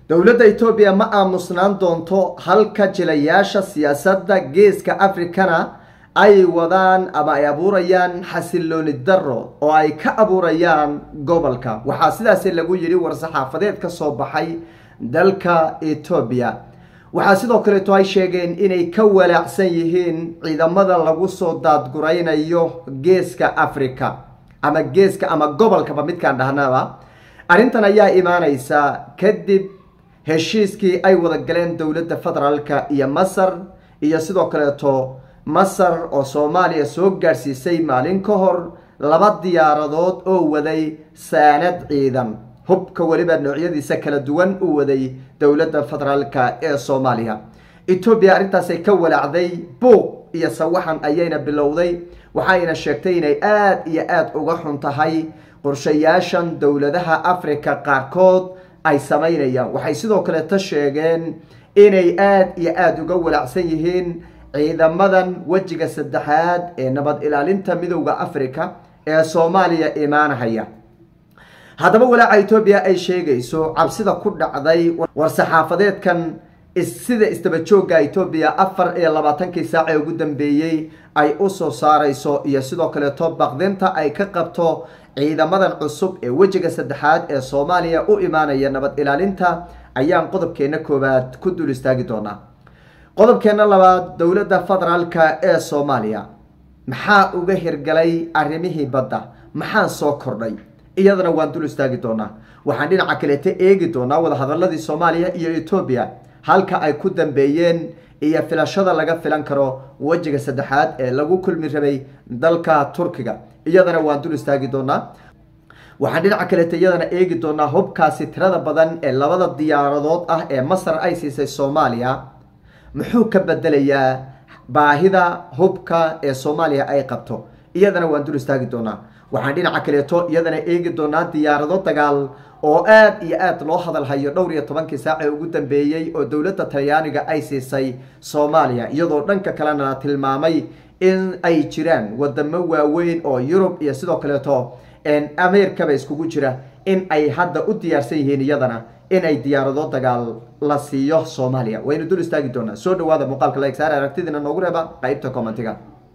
dowladda etoobiya ma aamusnaan doonto halka jilayaasha siyaasadda geeska africana ay wadaan ama ay abuurayaan xasilooni daro oo ay ka abuurayaan gobolka waxaa sidaasi lagu yidhi war-saxaafadeed ka soo baxay dalka etoobiya waxaa sidoo kaleeto ay sheegeen inay ka walaacsan yihiin ciidamada lagu soo daadguraynayo geeska africa ama geeska ama gobolkaba midkaan dhahnaba arrintan ayaa imaaneysa kadib heshiiskii ay wada galeen dowladda federaalka iyo masar iyo sidoo kaleeto masar oo soomaaliya soo gaadhsiisay maalin ka hor laba diyaaradood oo waday saanad ciidan hubka weliba noocyadiisa kala duwan u waday dowladda federaalka ee soomaaliya etoobiya arrintaasay ka walaacday buuq iyo sawaxan ayayna bilowday waxayna sheegtay inay aada iyo aada uga xun tahay qorshayaashan dowladaha africa qaarkood ay samaynayaan waxay sidoo kaleeta sheegeen inay aada iyo aada uga walaacsan yihiin ciidamadan wejiga saddexaad ee nabad ilaalinta midowda africa ee soomaaliya imaanahaya haddaba walaaca etoobiya ay sheegayso cabsida ku dhacday war-saxaafadeedkan sida isdabajooga etoobiya afar iyo labaatankii saac ee ugu dambeeyey ay usoo saareyso iyo sidoo kaleeto baqdinta ay ka qabto ciidamadan cusub ee wejiga saddexaad ee soomaaliya u imaanaya nabad ilaalinta ayaan qodobkeena koowaad ku dul istaagi doonaa qodobkeena labaad dowladda federaalka ee soomaaliya maxaa uga hirgalay arrimihii badda maxaa soo kordhay iyadana waan dul istaagi doonaa waxaan dhinaca kaleeta eegi doonaa wadahadaladii soomaaliya iyo etoobiya halka ay ku dambeeyeen iyo filashada laga filan karo wejiga saddexaad ee lagu kulmi rabay dalka turkiga iyadana waan dul istaagi doonaa waxaan dhinaca kaleeta iyadana eegi doonaa hubkaasi tirada badan ee labada diyaaradood ah ee masar ay siisay soomaaliya muxuu ka bedelayaa baahida hubka ee soomaaliya ay qabto iyadana waan dul istaagi doonaa waxaan dhinaca kaleeto iyadana eegi doonaa diyaarado dagaal oo aada iyo aada loo hadalhayo dhowr iyo tobankii saac ee ugu dambeeyey oo dowladda talyaaniga ay siisay soomaaliya iyadoo dhanka kalena la tilmaamay in ay jiraan wadamo waaweyn oo yurub iyo sidoo kaleeto amerikaba iskugu jira in ay hadda u diyaarsan yihiin iyadana in ay diyaarado dagaal la siiyo soomaaliya waynu dul istaagi doonaa soo dhawaada muuqaalka laegsaar aragtidiina noogu reeba qeybta commentiga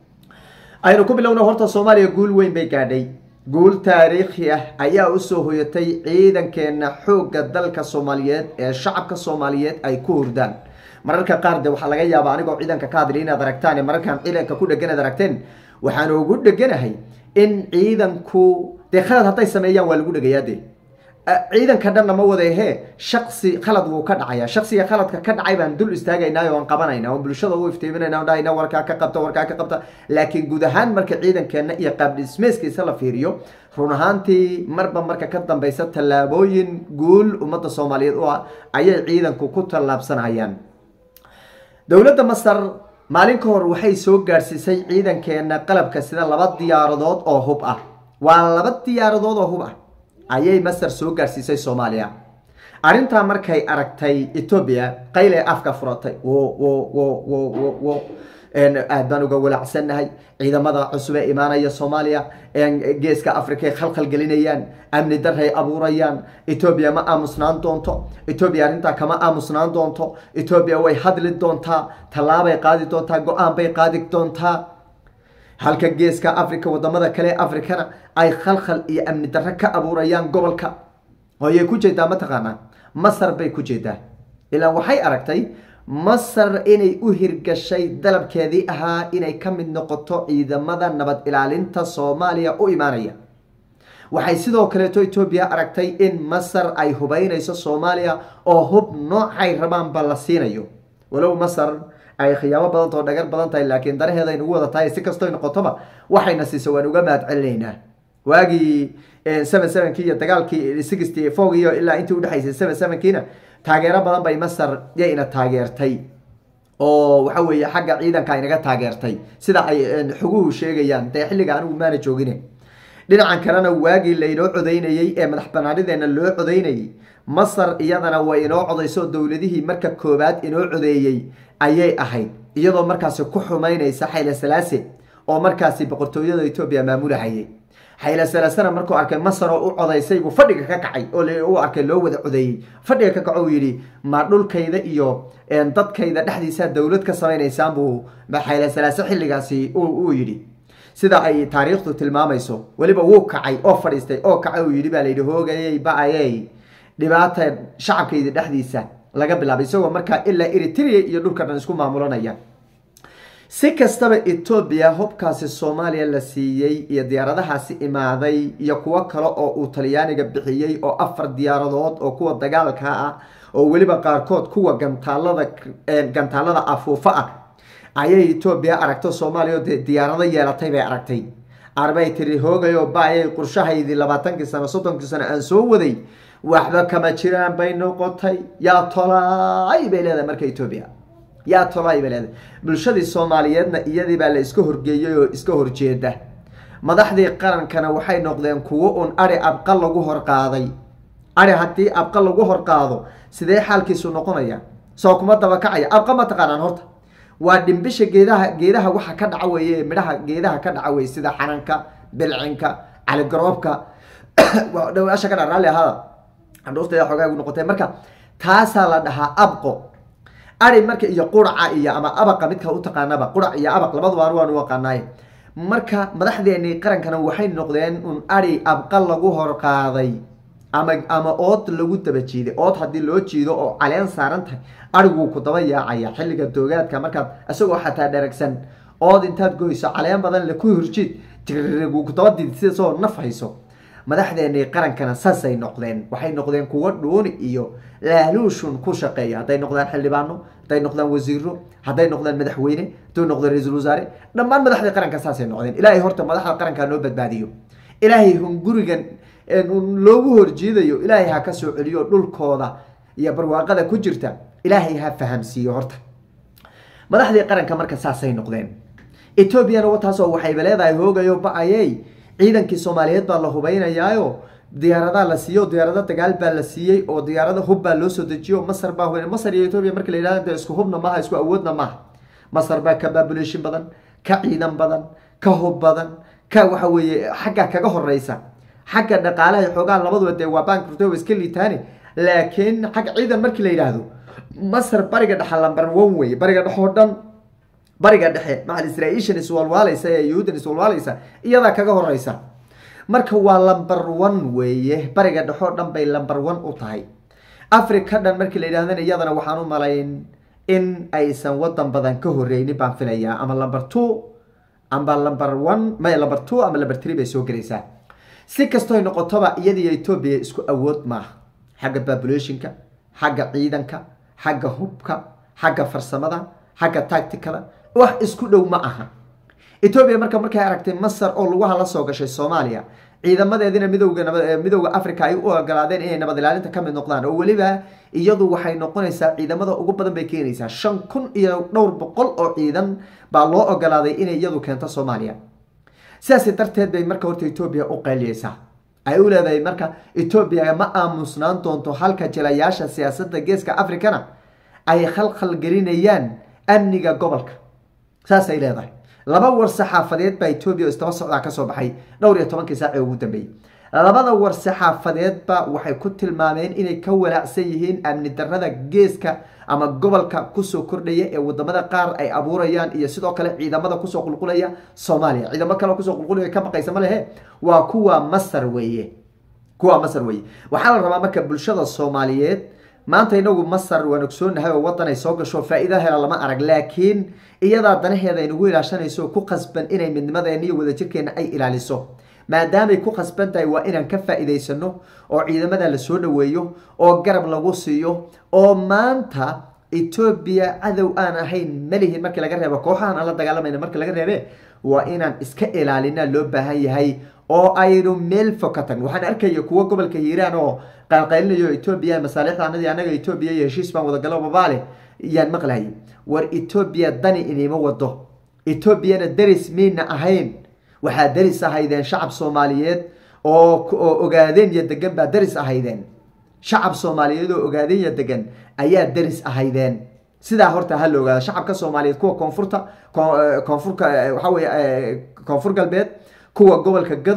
aynu ku bilowna horta soomaaliya guul weyn bay gaadhay guul taariikhi ah ayaa usoo hoyatay ciidankeena xoogga dalka soomaaliyeed ee shacabka soomaaliyeed ay ku hurdaan mararka qaar de waxaa laga yaaba anigoo ciidanka ka hadli inaad aragtaan mararkaan ciidanka ku dhegan ad aragteen waxaan ugu dheganahay in ciidanku dee khalad hadday sameeyaan waa lagu dhegayaa de ciidanka dhanna ma wadehe shaksi khalad wuu ka dhacaya shaksiga khaladka ka dhacay baan dul istaagaynaa oo aan qabanayna oon bulshada u iftiiminayna on dhahayna warkaa ka qabta warkaa ka qabta laakiin guud ahaan marka ciidankeena iyo qaabdhismeeskiisa la fiiriyo run ahaantii marba marka ka dambeysa tallaabooyin guul ummadda soomaaliyeed u ah ayay ciidanku ku tallaabsanayaan dowladda masar maalin ka hor waxay soo gaadhsiisay ciidankeena qalabka sida laba diyaaradood oo hub ah waa laba diyaaradood oo hub ah ayay masar soo gaadhsiisay soomaaliya arrintaa markay aragtay etoobiya qayle afka furatay wo aad baan uga walaacsannahay ciidamada cusub ee imaanaya soomaaliya geeska africaay khalkhal gelinayaan amni daray abuurayaan etoobiya ma aamusnaan doonto etoobiya arrintaa kama aamusnaan doonto etoobiya way hadli doontaa tallaabay qaadi doontaa go-aan bay qaadi doontaa halka geeska africa wadamada kale africana ay khalkhal iyo amni darro ka abuurayaan gobolka ayay ku jeedaa mataqaanaa masar bay ku jeedaa ilaa waxay aragtay masar inay u hirgashay dalabkeedii ahaa inay ka mid noqoto ciidamada nabad ilaalinta soomaaliya u imaanaya waxay sidoo kaleeto etoobiya aragtay in masar ay hubeynayso soomaaliya oo hub noocay rabaanba la siinayo walow masar ay khiyaamo badantao dhagar badan tahay laakiin daraheeda aynugu wada tahay si kastoo noqotoba waxayna siisa waan uga mahad celinaynaa waagii seven sevenkii iyo dagaalkii sixty four iyo ilaa intii udhexaysay seven sevenkiina taageero badan bay masar yayna taageertay oo waxa weeye xagga ciidanka inaga taageertay sida ay xuguhu sheegayaan dee xilliga anigu maana joogine dhinacan kalena waagii laynoo codaynayey ee madax banaanideena loo codaynayay masar iyadana way inoo codayso dowladihii marka koobaad inoo codeeyey ayay ahayd iyadoo markaasi ku xumaynaysa xayle salaase oo markaasi boqortooyada etoobiya maamulahayay xayla salasana markuu arkay masar oo u codaysay buu fadhiga ka kacay oo u arkay loo wada codeeyey fadhiga ka kaco uu yidhi ma dhulkayda iyo dadkayda dhexdiisa dowlad ka samaynaysaan buu xayla salaase xilligaasi uu yidhi sida ay taariikhdu tilmaamayso weliba wuu kacay oo fadhiistay oo kacay uu yidhi baa layidhi hoogayey ba-ayey dhibaata shacabkayda dhexdiisa laga bilaabay isagoo markaa ilaa eritrea iyo dhulka dhan isku maamulanaya si kastaba etoobiya hubkaasi soomaaliya la siiyey iyo diyaaradahaasi imaaday iyo kuwo kale oo uu talyaaniga bixiyey oo afar diyaaradood oo kuwa dagaalka ah oo weliba qaarkood kuwa gantaalada gantaalada afuufa ah ayay etoobiya aragto soomaaliya oo dee diyaarado yeelatay bay aragtay arbay tiri hoogayo baayay qurshahaydii labaatankii sano soddonkii sano aan soo waday waxba kama jiraan bay noqotay yaa tolaay bay leedahay marka etoobiya yaa tolaay bay leedahay bulshadii soomaaliyeedna iyadii baa la iska horgeeyey oo iska horjeeda madaxdii qarankana waxay noqdeen kuwo un ari abqa lagu horqaaday ari haddii abqa lagu horqaado sidee xaalkiisu noqonaya soo kuma dabakacaya abqa ma taqaanaan horta waa dhimbisha geedaha geedaha waxa ka dhaca weeye midhaha geedaha ka dhaca weye sida xananka bilcinka caligaroobka dhawaasha ka dha raalli ahada andhuurteeda xoogaa gu noqotay marka taasaa la dhahaa abqo ari marka iyo quraca iyo ama abaqa midka u taqaanaba qurac iyo abaq labaduba waanu aqaanaaye marka madaxdeenii qarankana waxay noqdeen un ari abqa lagu horqaaday ama ama ood lagu daba jiiday ood haddii loo jiido oo caleen saaran tahay ariguu ku daba yaacaya xilliga doogaadka markaad isagoo xataa dheragsan ood intaad goyso caleen badan le ku horjiid tiguu ku daba did sidasoo naf hayso madaxdeenii qarankana saasay noqdeen waxay noqdeen kuwo dhuuni iyo laaluushun ku shaqeeya hadday noqdaan xildhibaano hadday noqdaan wasiiro hadday noqdaan madaxweyne hadday noqdaan ra-iisul wasaare dhammaan madaxdii qaranka saasay noqdeen ilaahay horta madaxda qaranka noo badbaadiyo ilaahay hungurigan loogu horjeedayo ilaahay ha ka soo celiyo dhulkooda iyo barwaaqada ku jirta ilaahay ha fahamsiiyo horta madaxdii qaranka marka saasay noqdeen etoobiyana wataasoo waxayba leedahay hoogayo ba-ayey ciidankii soomaaliyeed baa la hubaynayaayo diyaaradaa la siiyo diyaarado dagaal baa la siiyey oo diyaarado hub baa loo soo dejiyo masar baa hubayn masar iyo etoobiya marka la yidhahda de isku hubna maaha isku awoodna maaha masar baa ka baabulation badan ka ciidan badan ka hub badan ka waxa weeye xagga kaga horeysa xagga dhaqaalaha xoogaa labaduba dee waa bankrto iska liitaane laakiin xagga ciidan markii la yidhaahdo masar bariga dhexe lambar one wey bariga dhexe oo dhan bariga dhexe macal israaishan iswalwaalaysa ee yuhuudan iswalwaalaysa iyadaa kaga horeysa marka waa lamber one weeye bariga dhexe oo dhan bay lamber one u tahay africa dhan markii la yidhahdana iyadana waxaan u malayn in aysan wadan badan ka horeynin baan filayaa ama lamber two amba lamber one may lamber two ama lamber three bay soo gelaysaa si kastoy noqotoba iyadiyo etoobiya isku awood maaha xagga babulationka xagga ciidanka xagga hubka xagga farsamada xagga tacticada wax isku dhow ma aha etoobiya marka markay aragtay masar oo lugaha la soo gashay soomaaliya ciidamadeedina midowga midowda africa ay u ogolaadeen inay nabad ilaalinta ka mid noqdaan oo weliba iyadu waxay noqonaysaa ciidamada ugu badan bay keenaysaa shan kun iyo dhowr boqol oo ciidan baa loo ogolaaday inay iyadu keento soomaaliya sidaas darteed bay marka horta etoobiya u qayliyeysaa ay u leedahay marka etoobiya ma aamusnaan doonto halka jilayaasha siyaasadda geeska africana ay khalkhal gelinayaan amniga gobolka saasay leedahay laba war saxaafadeed baa etoobiya istaba socdaa kasoo baxay dhowr iyo tobankii saac ee ugu dambeeyey labada war saxaafadeedba waxay ku tilmaameen inay ka walaacsan yihiin amni darada geeska ama gobolka kusoo kordhaya ee wadamada qaar ay abuurayaan iyo sidoo kale ciidamada kusoo qulqulaya soomaaliya ciidamo kale kusoo qulqulaya ka baqaysa ma lehe waa kuwa masar weeye kuwa masar weeye waxaa la rabaa marka bulshada soomaaliyeed maanta inagu masar waan ogsoonahay oo wadan ay soo gasho faa-iida hela lama arag laakiin iyadaa danaheeda aynagu ilaashanayso ku qasban inay midnimadeena iyo wadajirkeena ay ilaaliso maadaamay ku khasban tahay waa inaan ka faa-iideysano oo ciidamada la soo dhaweeyo oo garab lagu siiyo oo maanta etoobiya cadow aan ahayn malihin markii laga reebo kooxahan aan la dagaalamayna markii laga reebe waa inaan iska ilaalina loo baahan yahay oo aynu meel fog ka tagno waxaan arkaya kuwo gobolka hiiraan oo qaalqaylinayo etoobiya masaalixda anadii anaga etoobiya iyo heshiis baan wadagalo babaale yaan maqlayay war etoobiya dani inima wado etoobiyana deris miina ahayn waxaa deris ahaydeen shacab soomaaliyeed oo ogaadeen iyo degan baa deris ahaydeen shacab soomaaliyeed oo ogaadeen iyo degan ayaa deris ahaydeen sidaa horta ha la ogaada shacabka soomaaliyeed kuwa koonfurta koonfurka waxaa weye koonfur galbeed kuwa gobolka gado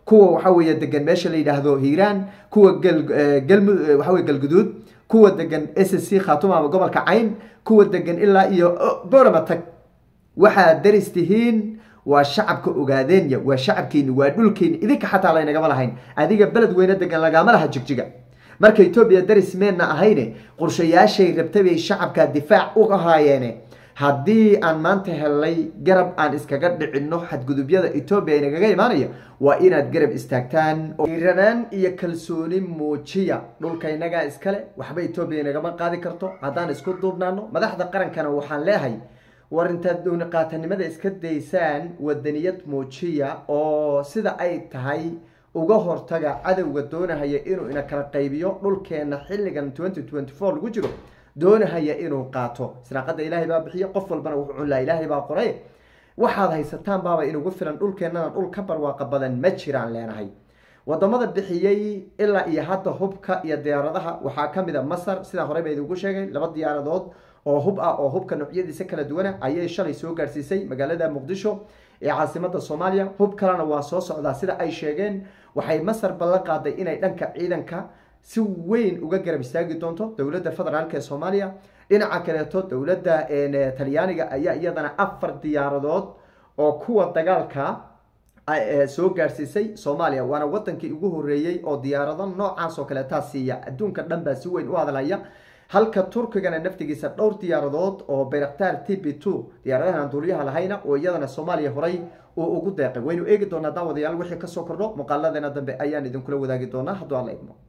kuwa waxa weeye degan meesha la yidhaahdo hiiraan kuwa galmu waxa weye galguduud kuwa degan s c khatuma ama gobolka cayn kuwa degan ilaa iyo borama tag waxaad daris tihiin waa shacabka ogaadeenya waa shacabkeeni waa dhulkeeni idinka xataa laynagama lahayn adiga beled weyne degan lagama laha jigjiga marka etoobiya daris meenna ahayne qorshayaashay rabtay bay shacabka difaac u ahaayeene haddii aan maanta helnay garab aan iskaga dhicinno xadgudubyada etoobiya inagaga imaanaya waa inaad garab istaagtaan iranaan iyo kalsooni muujiya dhulka inagaa iskale waxba etoobiya inagama qaadi karto haddaan isku duubnaano madaxda qarankana waxaan leehay war intaad downi qaatanimada iska daysaan wadaniyad muujiya oo sida ay tahay uga hortaga cadowga doonahaya inuu ina kala qaybiyo dhulkeena xilligan twenty twenty four lagu jiro doonahaya inuu qaato siraaqada ilaahay baa bixiya qof walbana wuxuu cunlaa ilaahay baa qoray waxaad haysataan baaba inugu filan dhulkeennana dhul ka barwaaqa badan ma jiraan leenahay wadamada bixiyey ilaa iyo hadda hubka iyo diyaaradaha waxaa kamid a masar sidaa horey ba idigu sheegay laba diyaaradood oo hub ah oo hubka noocyadiisa kala duwana ayay shalay soo gaarsiisay magaalada muqdisho ee caasimada soomaaliya hub kalena waa soo socdaa sida ay sheegeen waxay masar ballan qaaday inay dhanka ciidanka si weyn uga garab istaagi doonto dowladda federaalk ee soomaaliya dhinaca kaleeto dowladda talyaaniga ayaa iyadana afar diyaaradood oo kuwa dagaalka soo gaarsiisay soomaaliya waana wadankii ugu horeeyey oo diyaarado noocaas oo kaleetaa siiya adduunka dhan baa si weyn u hadlaya halka turkigana naftigiisa dhowr diyaaradood oo bayraktaar t b two diyaaradahan duuliyaha lahayna oo iyadana soomaaliya horay uu ugu deeqay waynu eegi doonaa daawadayaal wixii kasoo kordho muuqaaladeena dambe ayaan idinkula wadaagi doonaa hadduu alla idmo